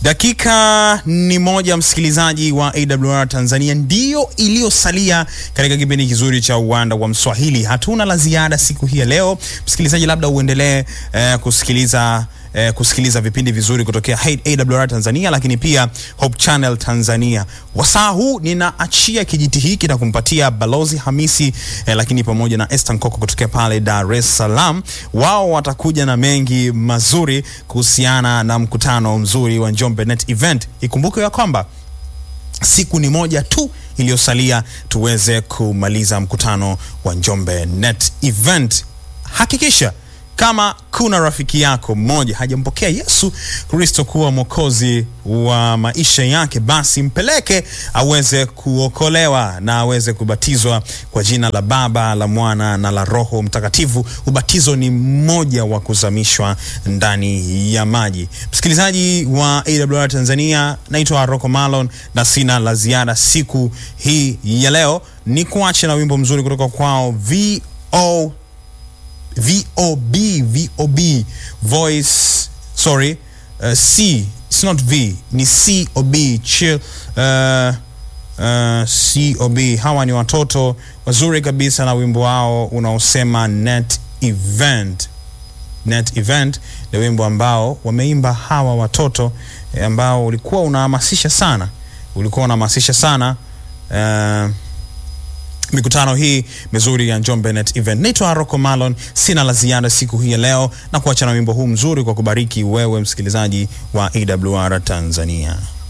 Dakika ni moja, msikilizaji wa AWR Tanzania, ndiyo iliyosalia katika kipindi kizuri cha uwanda wa Mswahili. Hatuna la ziada siku hii ya leo, msikilizaji, labda uendelee eh, kusikiliza eh, kusikiliza vipindi vizuri kutokea AWR Tanzania, lakini pia Hope Channel Tanzania. Wasaa huu ninaachia kijiti hiki na kumpatia Balozi Hamisi eh, lakini pamoja na Esther Nkoko kutokea pale Dar es Salaam. Wao watakuja na mengi mazuri kuhusiana na mkutano mzuri wa Njombe Net Event. Ikumbuke ya kwamba siku ni moja tu iliyosalia tuweze kumaliza mkutano wa Njombe Net Event. Hakikisha kama kuna rafiki yako mmoja hajampokea Yesu Kristo kuwa mwokozi wa maisha yake, basi mpeleke aweze kuokolewa na aweze kubatizwa kwa jina la Baba, la Mwana na la Roho Mtakatifu. Ubatizo ni mmoja wa kuzamishwa ndani ya maji. Msikilizaji wa AWR Tanzania, naitwa Rocco Malon na sina la ziada siku hii ya leo, ni kuache na wimbo mzuri kutoka kwao VO VOB VOB voice sorry uh, C it's not V ni COB chill uh, uh, COB hawa ni watoto wazuri kabisa na wimbo wao unaosema net event net event ni wimbo ambao wameimba hawa watoto eh, ambao ulikuwa unahamasisha sana ulikuwa unahamasisha sana uh, mikutano hii mizuri ya Njombe Net Event. Naitwa Rocco Malon, sina la ziada siku hii ya leo na kuacha na wimbo huu mzuri kwa kubariki wewe msikilizaji wa AWR Tanzania.